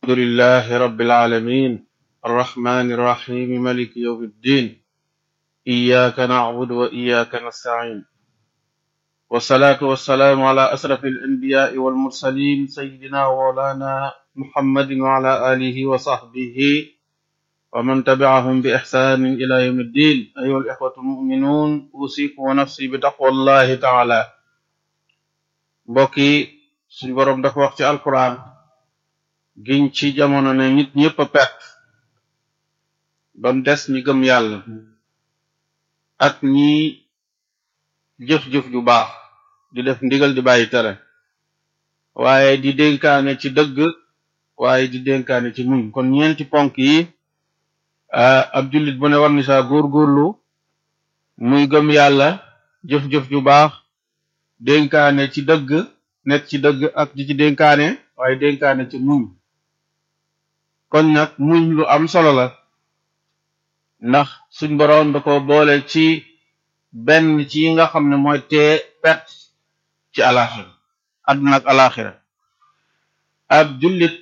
الحمد لله رب العالمين الرحمن الرحيم ملك يوم الدين إياك نعبد وإياك نستعين والصلاة والسلام على أشرف الأنبياء والمرسلين سيدنا ومولانا محمد وعلى آله وصحبه ومن تبعهم بإحسان إلى يوم الدين أيها الإخوة المؤمنون أوصيكم ونفسي بتقوى الله تعالى mbokki suñ boroom dafa wax ci alquran giñ ci jamono ne nit ñëpp a perte ba mu des ñi gëm yàlla ak ñi jëf-jëf ju baax di def ndigal di bàyyi tere waaye di dénkaane ci dëgg waaye di dénkaane ci muñ kon ñeenti ponk yi ab jullit bu ne war ni saa góorgóorlu muy gëm yàlla jëf-jëf ju baax dénkaane ci dëgg nekk ci dëgg ak di ci dénkaane waaye dénkaane ci muñ kon nag muñ lu am solo la ndax suñ boroom da ko boole ci benn ci yi nga xam ne mooy tee perte ci alaxira àdduna ak alaxira ab jullit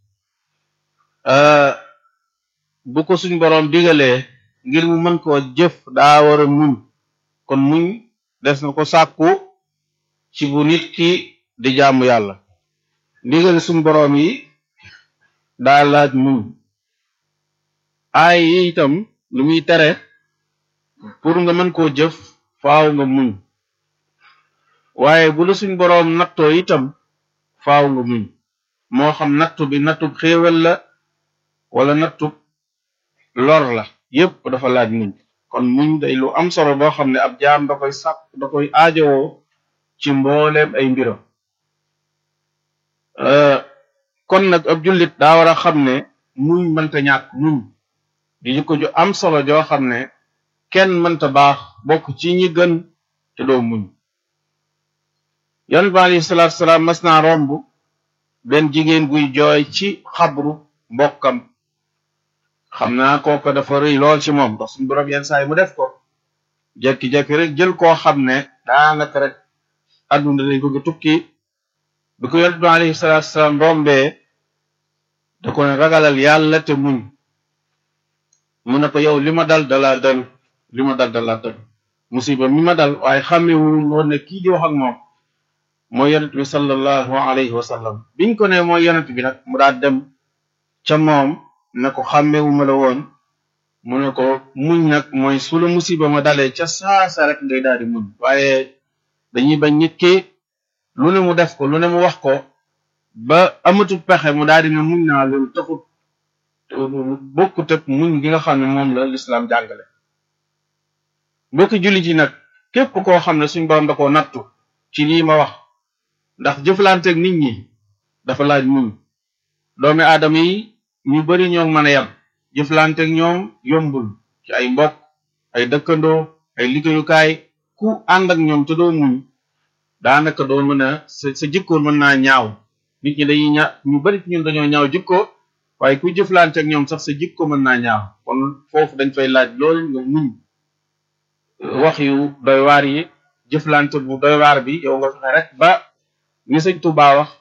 bu ko suñ boroom digalee ngir mu mën koo jëf daa war a muñ kon muñ des na ko sàkku ci bu nit ki di jaamu yàlla ndigal suñ boroom yi daa laaj muñ aay yi itam lu muy tere pour nga mën koo jëf faaw nga muñ waaye bu la suñ boroom nattoo itam faaw nga muñ moo xam nattu bi nattub xéewal la wala nattub lor la yépp dafa laaj muñ kon muñ day lu am solo boo xam ne ab jaam da koy sàkk da koy aajowoo ci mbooleem ay mbiram kon nag ab jullit daa war a xam ne muñ mënta ñàkk muñ di jikko ju am solo joo xam ne kenn mënta baax bokk ci ñi gën te doo muñ yonent bi alayhi salaatu salaam mas naa romb benn jigéen guy jooy ci xabru mbokkam xam naa kooka dafa rëy lool ci moom ndax suñu borom yenn saa yi mu def ko jekki-jekki rek jël koo xam ne daanaka rek àdduna dañ ko tukki bi ko yonent bi alayhi salaatu salaam rombee da ko ne ragalal yàlla te muñ mu ne ko yow li ma dal dalaa dal li ma dal dalaa dal musiba mi ma dal waaye xàmmewu woon ne kii di wax ak moom mooy yonent bi sallallahu alayhi wa sallam biñ ko ne mooy yonent bi nag mu daal dem ca moom ne ko xàmmewu ma la woon mu ne ko muñ nag mooy su la musiba ma dalee ca saasa rek ngay daal di muñ waaye dañuy bañ nit ki lu ne mu def ko lu ne mu wax ko ba amatul pexe mu daal di ne muñ naa loolu taxut bokkut ak muñ gi nga xam ne moom la lislaam jàngale mbokki jullit yi nag képp koo xam ne suñ borom da koo nattu ci lii ma wax ndax jëflanteeg nit ñi dafa laaj muñ doomi aadama yi ñu bari ñoo mën a yam jëflanteeg ñoom yombul ci ay mbokk ay dëkkandoo ay liggéeyukaay ku ànd ak ñoom te doo muñ daanaka doo mën a sa sa jikkoon mën naa ñaaw nit ñi dañuy ña ñu bari ci ñun dañoo ñaaw jikko waaye ku jëflante ak ñoom sax sa jikko mën naa ñaaw kon foofu dañ fay laaj loolu nga muñ wax yu doy waar yi jëflante bu doy waar bi yow nga fexe rek ba ni sëñ Tuubaa wax